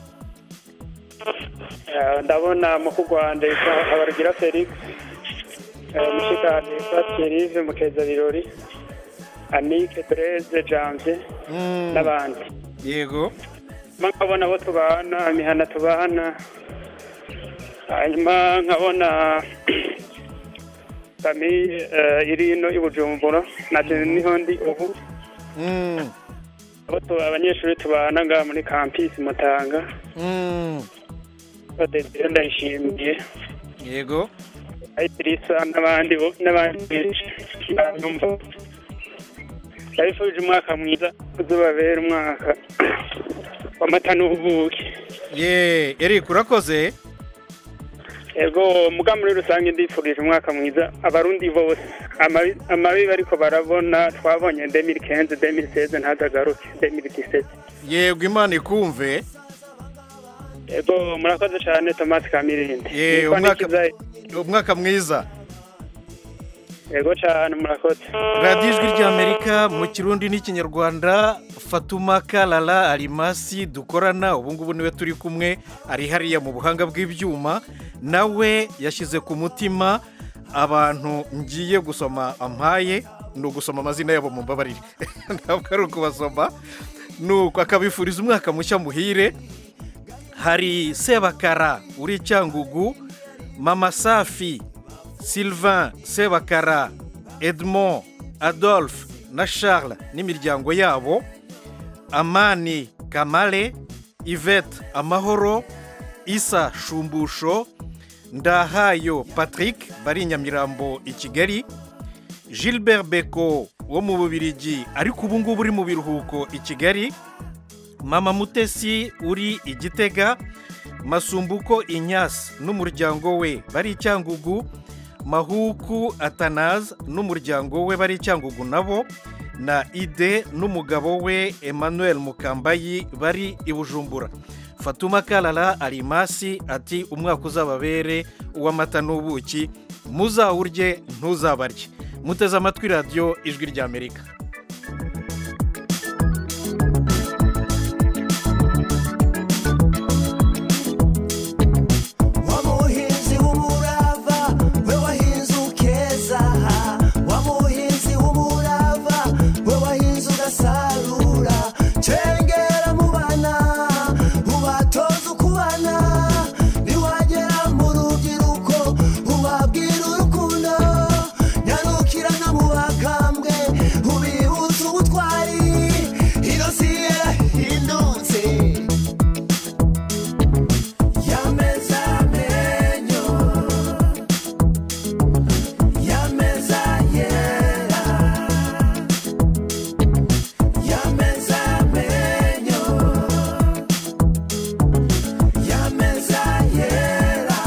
Eh, ndabona mu Rwanda yitwa Habarugira Felix. Eh, mushikanje yitwa Thierry Mukeza Birori. Anike Blaise Janvier Mm, n'abandi. yego nkabona abo tubana imihana tubana hanyuma nkabona famiye iri ino i bujumbura nabyo niho ndi ubu Mm, abo tu- abanyeshuri tubana ngaha muri kampisi mutanga Mm, badesire ndayishimiye yego ayitirisa n'abandi bo- n'abandi benshi ndabumva ndabifurije umwaka mwiza uzubabera umwaka w'amata n'ubuki ye eric urakoze ego muga muri rusange ndifurije umwaka mwiza abarundi bose Amabi- amabi bariko barabona twabonye demiri kenze demiri seze ntazagaruke demiri disete yego imana ikumve ego murakoze cyane tomasi kamirindi ye Nitwa umwaka Nikiza- umwaka mwiza ego cyane murakoze radiyo ijwi ry'amerika mu kirundi n'ikinyarwanda fatuma karara arimasi dukorana ubu ngubu niwe turi kumwe ari hariya mu buhanga bw'ibyuma nawe yashyize ku mutima abantu ngiye gusoma ampaye ni ugusoma amazina yabo mu mbabarire ntabwo ari ukubasoma nuko akabifuriza umwaka mushya muhire hari sebakara uri cyangugu mama safi sylvain sebakara edmond adolphe na charles n'imiryango yabo amani kamale yvette amahoro isa shumbusho ndahayo patrick bari i nyamirambo i kigali gilbert beko wo mu bubirigi ariko ubu ngubu uri mu biruhuko i kigali mama mutesi uri i gitega masumbuko inyasi n'umuryango we bari i cyangugu mahuku atanazi n'umuryango we bari i cyangugu nabo na ide n'umugabo we emmanuel mukambayi bari i bujumbura fatuma karara arimasi ati umwaka uzababere uw'amata n'ubuki muzawurye ntuzabarye muteze amatwi radiyo ijwi ry'amerika wamuhinzi w'umurava we wahinze ukeza wamuhinzi w'umurava we wahinze ugasarura cengera mu bana ubatoza ukubana niwagera mu rubyiruko ubabwira urukundo nyarukira no mu bakambwe ubibutsa ubutwari ino si yarahindutse yameza amenyo yameza yera yameza amenyo yameza yera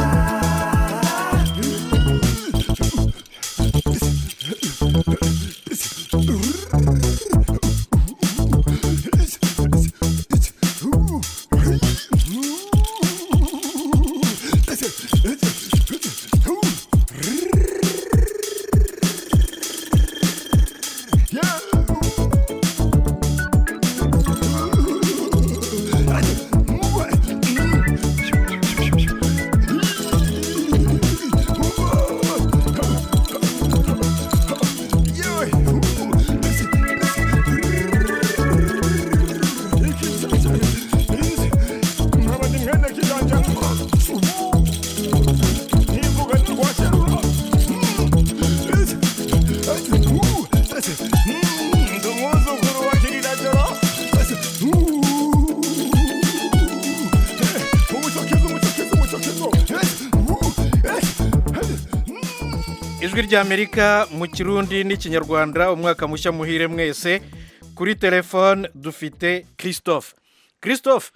ijwi ry'amerika mu kirundi n'ikinyarwanda umwaka mushya muhire mwese kuri telefone dufite christophe christophe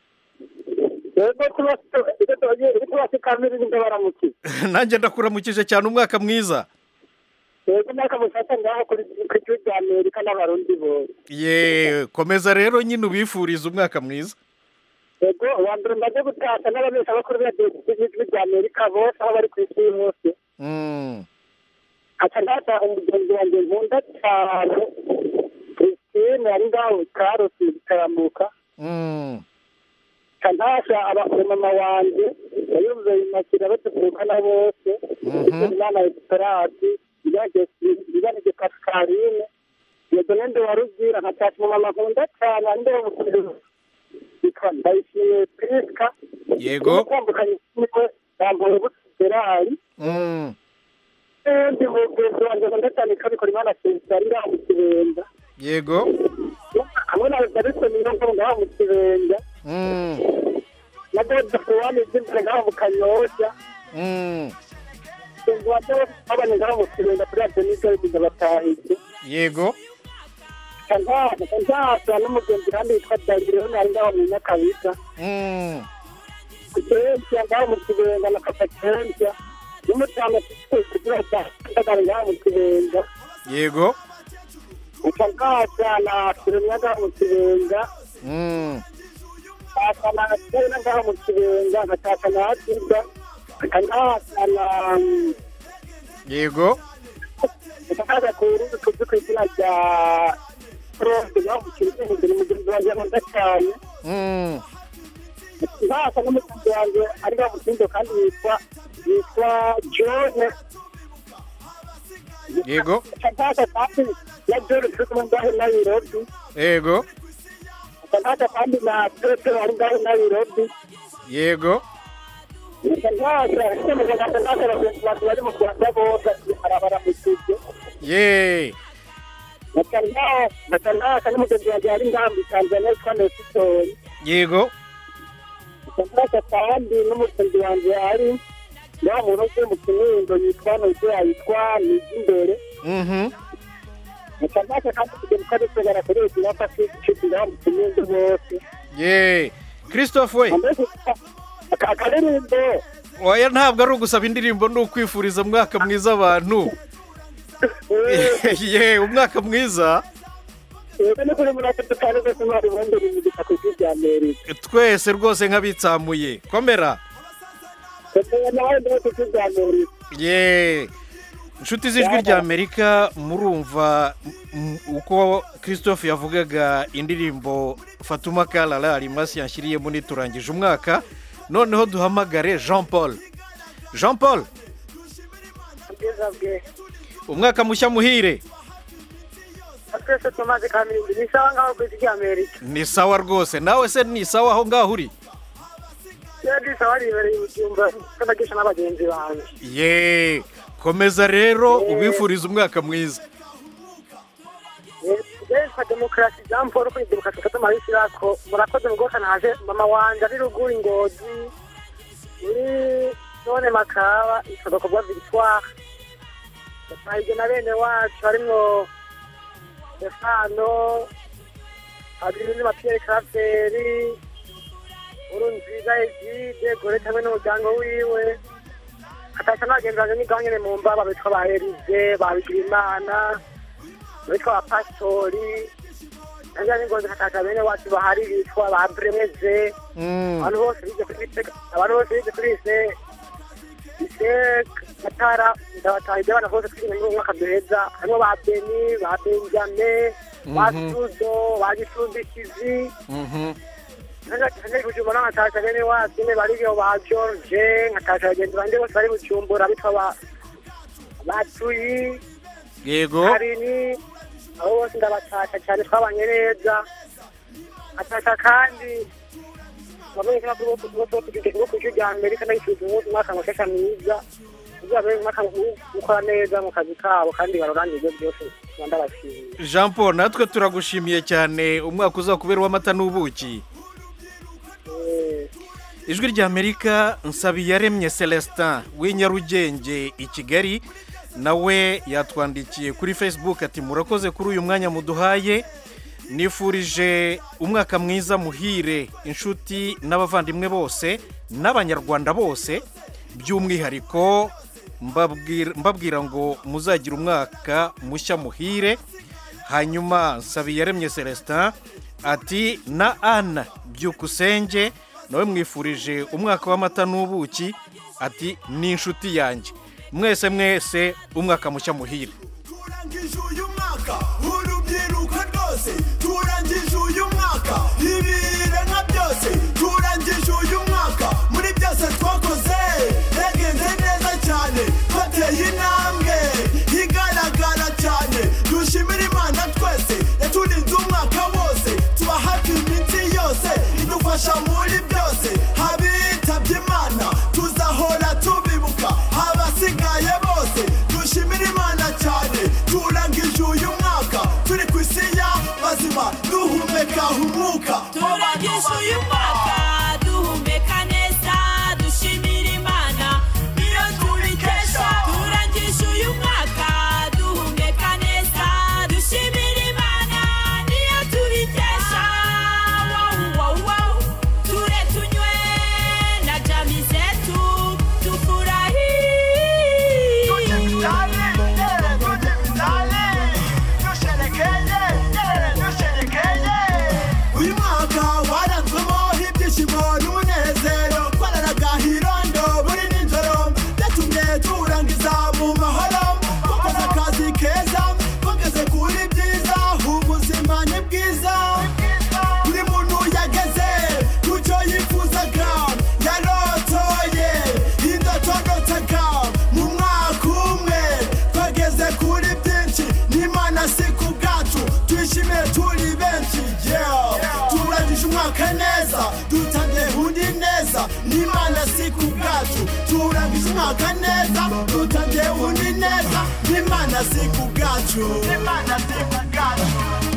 yego tubasi kamiri ndabaramukije nanjye ndakuramukije cyane umwaka mwiza yego mwaka musasa ngaho kuri ku gihugu cya amerika n'abarundi bose ye komeza rero nyine ubifuriza umwaka mwiza yego uwa mbere ndaje gutashya n'ababesha bakuru b'ijwi rya amerika bose aho bari ku isi hose Mm, aca ndata umugenzi wanjye nkunda cyane christine ari ngaho karosi gitaramuka mm, aca ntasha abamama wanjye yayumve imakira batuvukana bose imana esperati ibanije pascaline yego nende warugira nkatasha umumama nkunda cyane ari ndewe mukuru yitwa ndayishimiye priska Yego. kwambukanye niwe yambaye buserari mm. ndi mugenzi wanjye nkunda cyane kabikora imana sesita ari ngaho mu kibenga yego hamwe na jackson niyo ngabo ngaho mu kibenga Mm, na gode fuwani z'imbere ngaho mu kanyosha mm. inzu wa bose babanye ngaho mu kibenga kuri radiyo n'izo batahije yego kanzasa n'umugenzi kandi witwa dagiro nari ngaho mu nyakabiga Mm, kukensia ngaho mu kibenga na kapakensia n'umutama kugira ndagara ngaho mu kibenga yego ukangasa na kiremya ngaho mu kibenga Mm, kasa na tena ngaho mu kibenga nkataka na hatiga kangasa na yego ukakaza kuruzi tuzi ku izina rya Claude ngaho mu kibenga ni mugenzi wanjye nkunda cyane Mm, nkasa n'umugenzi wanjye ari ngaho mu kindo kandi yitwa yitwa John yego kangasa kandi na John turi kumwe ngaho i Nairobi yego kangasa kandi na Petero ari ngaho i Nairobi yego bari mu rwanda bose barabara mu kigo ye bakanaka n'umugenzi wanjye ari ngambi tanzania yitwa nesitori yego bakanaka kandi n'umugenzi wanjye ari wa muntu uvuye mu kinindo yitwa nozeya yitwa nizimbere Mhm. bakanaka kandi kugenda uko ari kwegara kuri iki napa kicukira mu kinindo bose ye christophe we akaririmbo oya ntabwo ari ugusaba indirimbo ni ukwifuriza umwaka mwiza abantu ye umwaka mwiza yego ni kuri muri atatu kandi rwose mwari wongera imigisha ku isi rya amerika twese rwose nk'abitsamuye komera komera nawe ndetse ku isi rya amerika ye inshuti z'ijwi rya amerika murumva mm, uko christophe yavugaga indirimbo fatuma karara rimasi yanshyiriyemo niturangije umwaka noneho duhamagare jean paul jean paul ubwiza bwe umwaka mushya muhire twese tumaze kamirindi ni sawa ngaho ku isi rya amerika ni sawa rwose nawe se ni sawa aho ngaho uri rero ni sawa ribereye ibyumba tunagisha n'abagenzi banjye ye komeza rero ubifuriza umwaka mwiza Leta demokarasi jean paul kuri demokarasi katuma bisirako murakoze mugoka naje mama wanje ari ruguru ingozi muri none makaba isodokorwa victoire yatahije na bene wacu harimwo stefano abirini mapiyeri karaferi uru nziza egide gorete hamwe n'umuryango wiwe hatasha n'abagenzi banje n'igaho nyene mu mbaba bitwa ba erize babigira imana bitwa ba pasitori nanjye n'ingozi hatasha bene wacu bahari bitwa ba bremeze abantu bose bize kuri Iseka- abantu bose bize kuri ise ise matara ndabatahije abana bose turi mu mwaka duheza harimo ba beni ba benjame ba Mhm. sudo ba gisumbikizi nkaje bujumbura n'abatasha bene wacu nyene bariyo ba george nkatasha bagenzi banje bose bari bujumbura bitwa ba batuyi yego harini abo bose ndabatasha cyane twabanye neza atasha kandi bamenye ko bose bose bose bo ku ijwi rya amerika ndayifuza umunsi umwaka mushasha mwiza uzabe umwaka mukora neza mu kazi kabo kandi baroranire ibyo byose tuba ndabashimiye jean paul natwe turagushimiye cyane umwaka uzakubera uw'amata n'ubuki ijwi rya amerika nsabiyaremye celestin w'inyarugenge i kigali nawe yatwandikiye kuri facebook ati murakoze kuri uyu mwanya muduhaye nifurije umwaka mwiza muhire inshuti n'abavandimwe bose n'abanyarwanda bose by'umwihariko mbabwira mbabwira ngo muzagire umwaka mushya muhire hanyuma nsabiyaremye celestin ati na ana byukusenge nawe mwifurije umwaka w'amata n'ubuki ati ni inshuti yanjye mwese mwese umwaka mushya muhire turangije uyu mwaka urubyiruko rwose turangije uyu mwaka ibiremwa byose turangije uyu mwaka muri byose twakoze yagenze neza cyane twateye intambwe igaragara cyane dushimira imana twese yaturinze umwaka wose tuba hafi iminsi yose idufasha muri byose abitabye imana tuzahora tubibuka abasigaye bose dushimira imana cyane turangije uyu mwaka turi ku isi y'abazima duhumeka umwuka turangije uyu mwaka duhumeka neza dushimira imana niyo tubikesha turangije uyu mwaka duhumeka neza dushimira imana niyo tubikesha wow, wow, wow. ture tunywe na jami zetu tufurahi uyu mwaka waranzwemo ibyishimo n'umunezero twararaga hirondo buri nijoro byatumye turangiza mu mahoro twakoze akazi keza twageze kuri byiza ubuzima ni bwiza buri muntu yageze ku cyo yifuzaga yarotoye indotodotaga mu mwaka umwe twageze kuri byinshi n'imana si ku bwacu twishimiye turi benshi yeah. turangije umwaka neza dutangiye undi neza n'imana si ku bwacu turangije umwaka neza dutangiye undi neza n'imana si ku bwacu n'imana si ku bwacu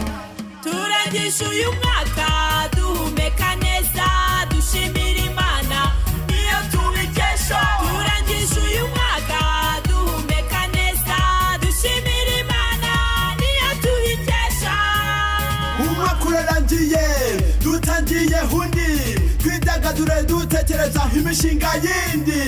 turangije uyu mwaka duhumeka neza dushimira imana niyo tubikesha turangije uyu mwaka duhumeka neza dushimira imana niyo tubikesha umwaka urarangiye dutangiye undi twidagadure dutekereza imishinga yindi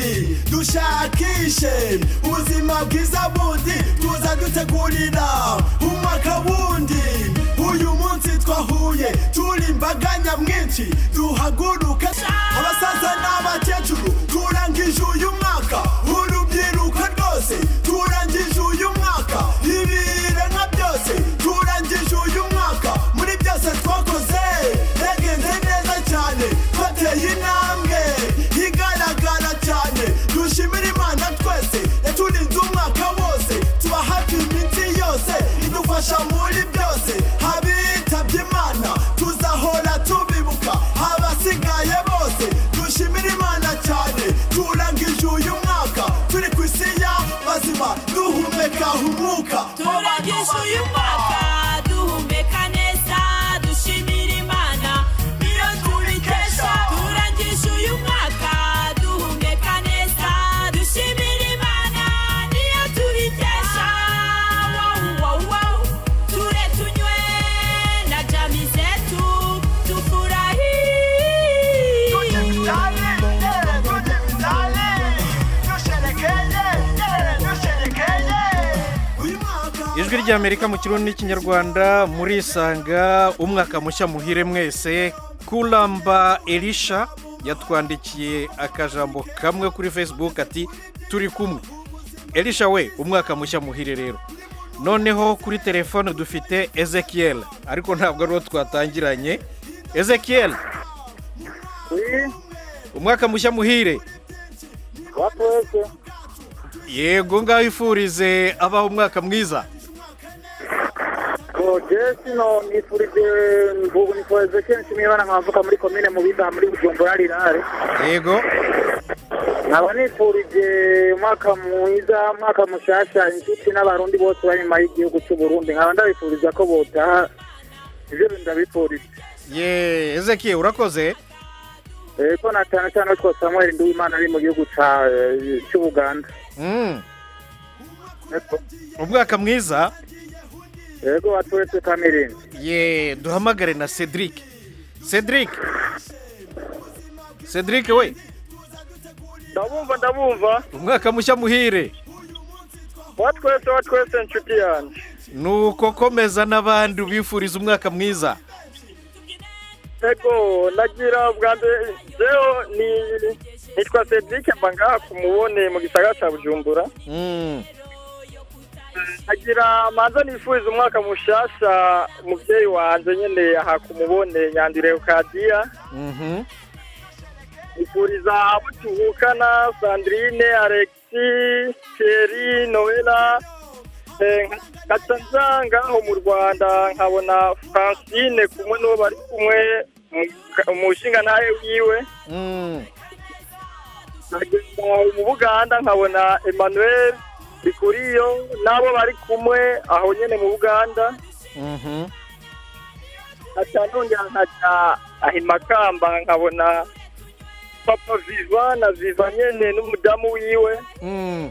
dushakishe ubuzima bwiza bundi tuza dutegurira umwaka wundi uyu munsi twahuye turi imbaga nyamwinshi duhaguruka abasaza n'abakecuru turangije uyu mwaka urubyiruko rwose turangije uyu mwaka ibiremwa byose turangije uyu mwaka muri byose twakoze yagenze neza cyane twateye intambwe igaragara cyane dushimira imana twese yaturinze umwaka wose tuba hafi iminsi yose idufasha muri byose abitabye imana tuzahora tubibuka abasigaye bose dushimira imana cyane turangije uyu mwaka turi ku isi y'abazima duhumeka umwuka turangije uyu mwaka duhumeka neza dushimira imana niyo tubikesha turangije uyu mwaka duhumeka neza dushimira imana niyo tubikesha wow, wow, wow. ture tunywe na jami zetu tufurahi ijwi ry'amerika mu kirundi n'ikinyarwanda murisanga umwaka mushya muhire mwese kuramba elisha yatwandikiye akajambo kamwe kuri facebook ati turi kumwe elisha we umwaka mushya muhire rero noneho kuri telefone dufite ezekiel ariko ntabwo ariwo twatangiranye ezekiel umwaka mushya muhire watwese yego ngaho ifurize abaho umwaka mwiza jesi no nifurije mvugu nifurije kenshi mwibana nkavuka muri komine mu bidaha muri bujumbura rirare yego nkaba nifurije umwaka mwiza umwaka mushasha inshuti n'abarundi bose bari inyuma y'igihugu cy'u Burundi nkaba ndabifuriza ko botaha ibyo ndabifurije ye ezekiel urakoze ego na cyane cyane ko samuel nduwimana ari mu gihugu ca- cy'ubuganda Mm. umwaka mwiza ego watwese kamerine ye duhamagare na cedric cedric cedric we ndabumva ndabumva umwaka mushya muhire watwese watwese inshuti yanjye nuko komeza n'abandi ubifuriza umwaka mwiza ego nagira bwa mbere jewe ni nitwa cedric mba ngaha ku mubone mu gisagara cya bujumbura Mm. nagira manza nifuriza umwaka mushasha umubyeyi wanje nyene aha ku mubone nyandire ukadiya Mhm. nifuriza abo tuvukana sandrine alexi thierry noela eh, nkaca nza ngaho mu rwanda nkabona francine kumwe n'uwo bari kumwe mu- mu nshingantahe wiwe Mm. nkagenda mu buganda nkabona emmanuel bikuriyo n'abo bari kumwe aho nyene mu buganda Mhm. nkaca nongera nkaca ahimakamba nkabona papa viva na viva nyene n'umudamu wiwe Mm.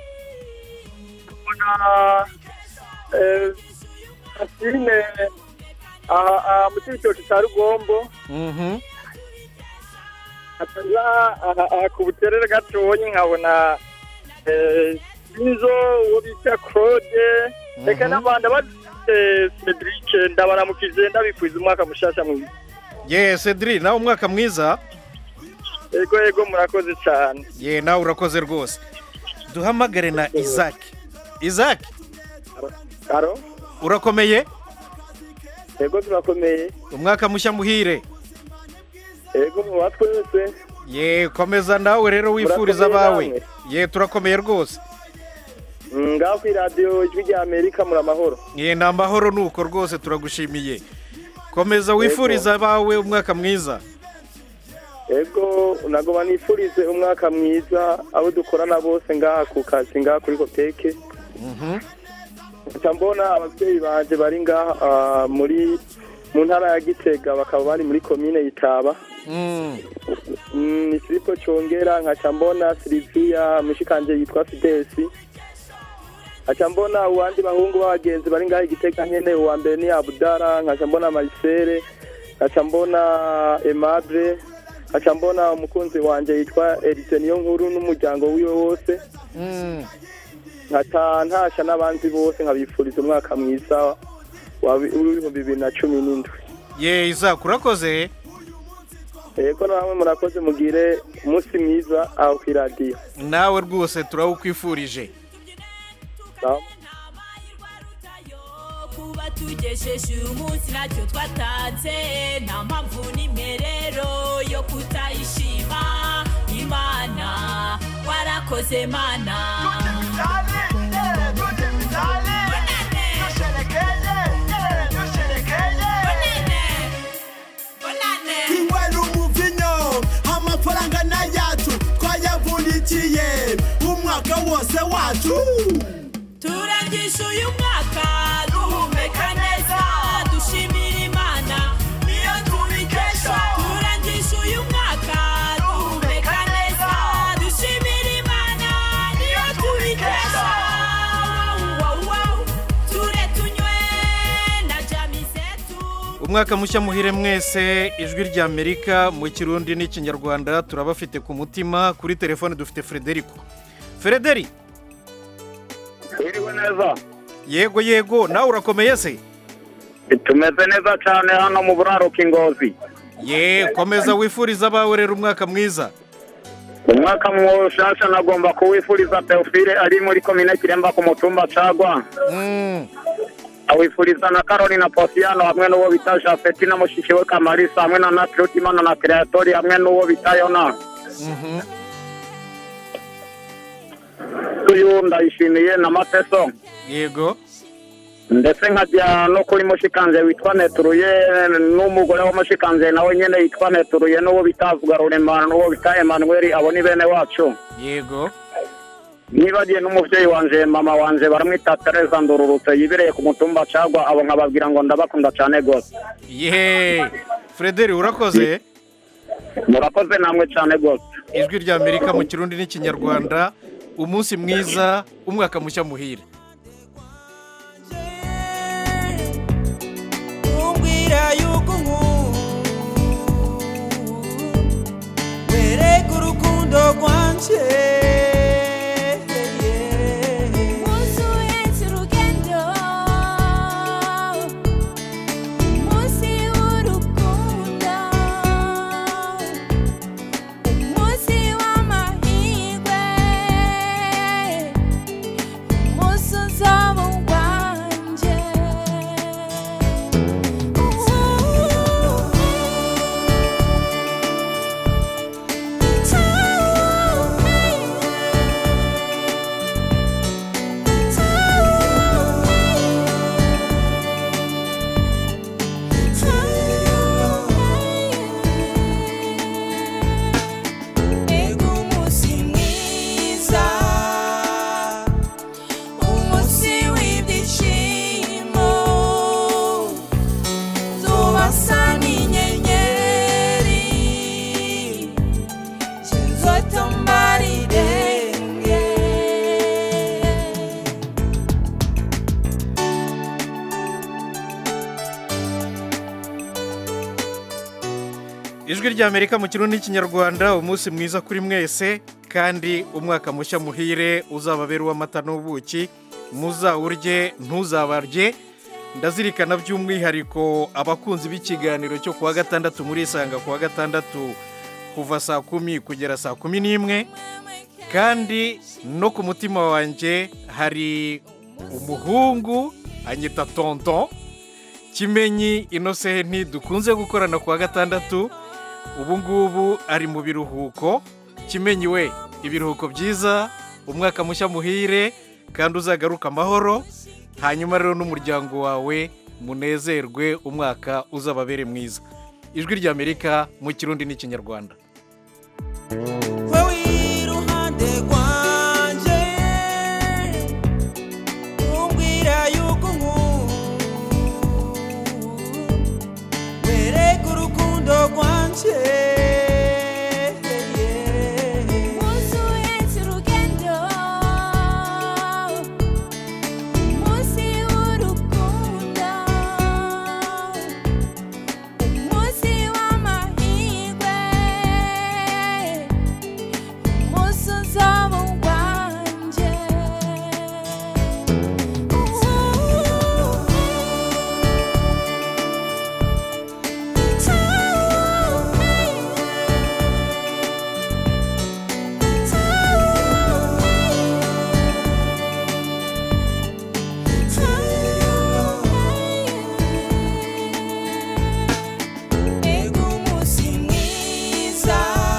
nkabona eh, Asine aha aha mu cibitoki ca rugombo Mhm. akaza aha aha ku buterere gatoyi nkabona eh, inzo uwo bita claude reka n'abandi abafite cedric ndabaramukije ndabifuriza umwaka mushasha mwiza ye cedri nawe umwaka mwiza ego ego murakoze cyane ye nawe urakoze rwose duhamagare na isaac isaac aro urakomeye ego turakomeye umwaka mushya muhire ego muba twese ye komeza nawe rero wifuriza Murakomeye abawe namwe? ye turakomeye rwose Mm, ngaho ku iradiyo ijwi rya amerika muri amahoro ye ni amahoro nuko rwose turagushimiye komeza wifuriza abawe umwaka mwiza ego nagoma nifurize umwaka mwiza abo dukorana bose ngaha ku kazi ngaha kuri koteke nca mbona ababyeyi banje bari ngaha ah, muri mu ntara ya gitega bakaba bari muri komine yitaba Mm. Mm, ni filipo congera nkaca mbona siliviya mushikanje yitwa fidesi nkaca mbona uwandi bahungu b'abagenzi bari ngaha igitega nyene uwa mbere ni abudara nkaca mbona marisere nkaca mbona emable nkaca mbona umukunzi wanje yitwa erite niyo nkuru n'umuryango wiwe wose Mm. nkaca ntasha n'abandi bose nkabifuriza umwaka mwiza wa- w'ibihumbi bibiri na cumi n'indwi ye isaac urakoze ego namwe murakoze mugire umunsi mwiza aho ku iradiyo nawe rwose turawukwifurije kuba tugejeje uyu munsi ntacyo twatanze nta mpamvu n'imperero yo kutayishima imana warakoze mana inywera umuvinyo amafaranga n'ayacu twayavunikiye umwaka wose wacu turangije uyu mwaka duhumeka neza dushimira imana niyo tubikesha turangije uyu mwaka duhumeka neza dushimira imana niyo tubikesha Wow, wow. ture tunywe na jami zetu umwaka mushya muhire mwese ijwi rya amerika mu kirundi n'ikinyarwanda turabafite ku mutima kuri telefone dufite frederico frederi Iriwe neza yego yego nawe urakomeye se tumeze neza cyane hano mu buraruko ingozi ye komeza wifuriza abawe rero umwaka mwiza umwaka mushasha nagomba kuwifuriza teofile ari muri komine kiremba ku mutumba cagwa awifuriza na carolina posiyano hamwe n'uwo bita jafeti na mushiki we kamarisa hamwe na nakirutimana na kreatori hamwe n'uwo bita yona uyu ndayishimiye na mateso yego ndetse nkajya no kuri mushikanje witwa neturuye n'umugore wa mushikanje nawe nyine yitwa neturuye n'uwo bita vugarurema n'uwo bita emanuweli abo ni bene wacu yego nibagiye n'umubyeyi wanje mama wanje baramwita tereza ndururutse yibereye ku mutumba cagwa abo nkababwira ngo ndabakunda cyane rwose ye frederi urakoze murakoze namwe cyane rwose ijwi rya amerika mu kirundi n'ikinyarwanda umunsi mwiza umwaka mushya muhire umbwira yuko wereka urukundo rwanje Umunsi uhetse urugendo umunsi w'urukundo umunsi w'amahirwe umunsi ijwi ry'amerika mu kirundi n'ikinyarwanda umunsi mwiza kuri mwese kandi umwaka mushya muhire uzababera uw'amata n'ubuki muzawurye ntuzabarye ndazirikana by'umwihariko abakunzi b'ikiganiro cyo kuwa gatandatu muri isanga kuwa gatandatu kuva saa kumi kugera saa kumi n'imwe kandi no ku mutima wanjye hari umuhungu anyita tonton kimenyi inosenti dukunze gukorana kuwa gatandatu ubu ngubu ari mu biruhuko kimenyi we ibiruhuko byiza umwaka mushya muhire kandi uzagaruka amahoro hanyuma rero n'umuryango wawe munezerwe umwaka uzababere mwiza ijwi ry'amerika mu kirundi n'ikinyarwanda wewe iruhande rwanje umbwira yuko wereka urukundo rwanje Umunsi uhetse urugendo Umunsi w'urukundo Umunsi w'amahirwe Umunsi uzaba uwanjye Ego umunsi mwiza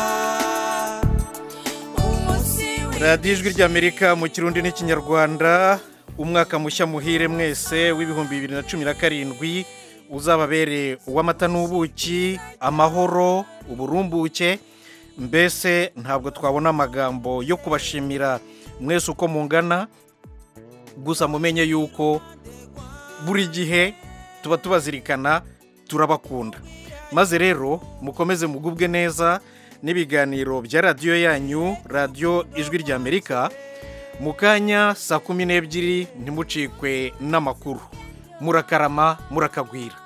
Umunsi radiyo ijwi ry'amerika mu kirundi n'ikinyarwanda umwaka mushya muhire mwese w'ibihumbi bibiri na cumi na karindwi uzababere uw'amata n'ubuki amahoro uburumbuke mbese ntabwo twabona amagambo yo kubashimira mwese uko mungana gusa mumenye yuko buri gihe tuba tubazirikana turabakunda maze rero mukomeze mugubwe neza n'ibiganiro bya radiyo yanyu radiyo ijwi ry'amerika mu kanya saa kumi n'ebyiri ntimucikwe n'amakuru murakarama murakagwira